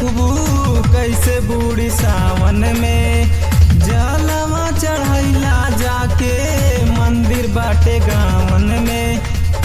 बुखबू कैसे बूढ़ी सावन में जलवा चढ़ैला जाके मंदिर बाटे गावन में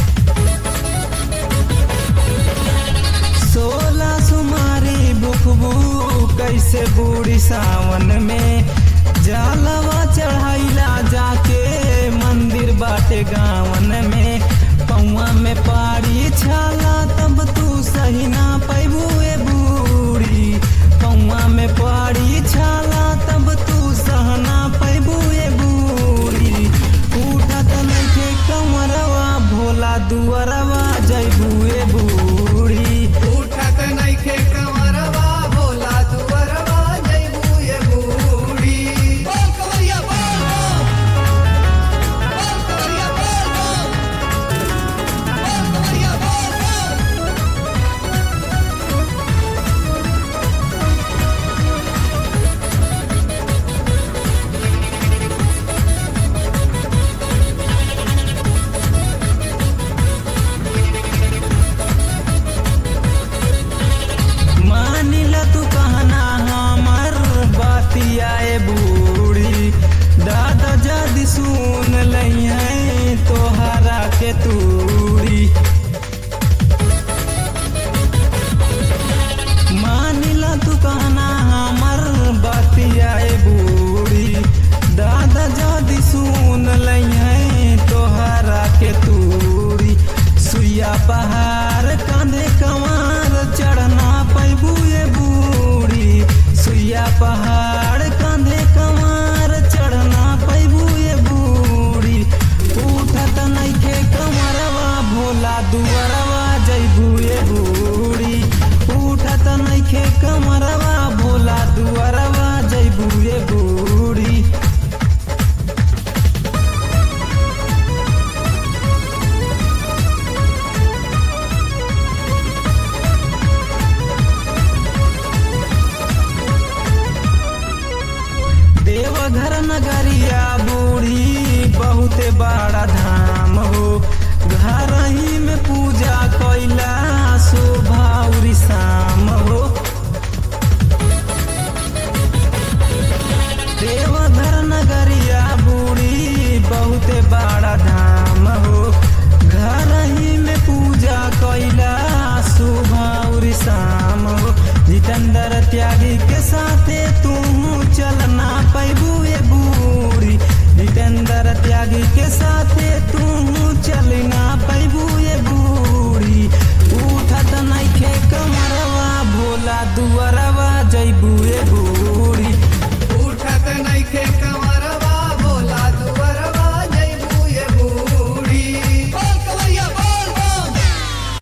सोलह सुमारी बुखबू कैसे बूढ़ी सावन में जलवा चढ़ैला जाके मंदिर बाटे गावन में पौआ में पारी छाला तब तू सही ना पैबू ए बूढ़ी पौआ में पारी छाला तब तू सहना पैबू ए बूढ़ी उठत नइखे कमरवा भोला दुअरवा जैबू ए बूढ़ी उठत नइखे कंवरवा भोला दुअरवा जइबू ये बूढ़ी बोल कवरिया बोल बोल कवरिया बोल बोल कवरिया बोल मानिल तू कहना हमर बातिया ए बूढ़ी दादा जद सुन लई है तोहरा के तू